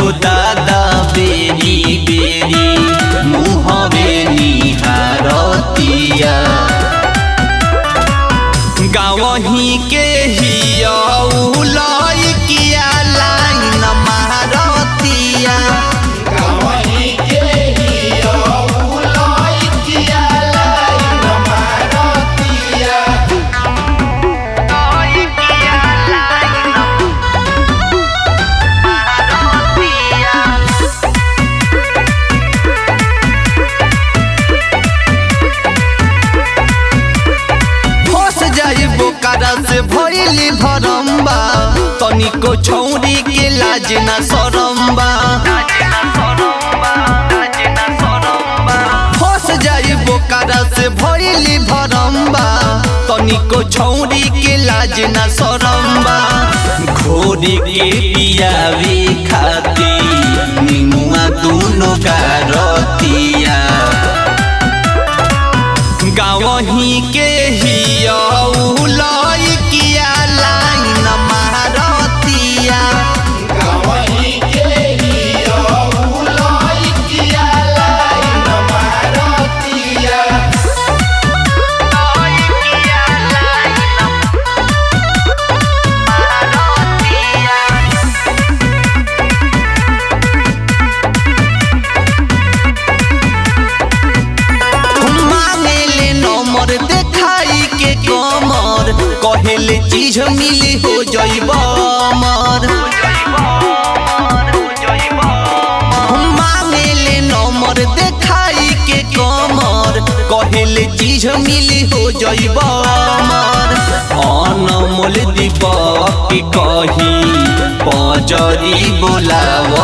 हो दादा बेरी बेरी मुहवे निहारतिया गावही के हिया लइकिया लाइन मारतिया फंस जाई बोकारा से भइली भरम्बा तनिको छौरी के लाज ना सरम्बा फंस जाई बोकारा से भइली भरम्बा तनिको छौरी के लाज ना सरम्बा घोड़ी के पियावे खाती निमुआ दूनो गारतिया गावही के हिया लइकिया लाइन मारतिया मांगेले नंबर देखाई के कमर कहेले चीज मिली हो जइब अमर मांगेले नंबर देखाई के कमर कहेले चीज मिली हो जइब अमर अनमोल दीपक के कही पजरी बोलाव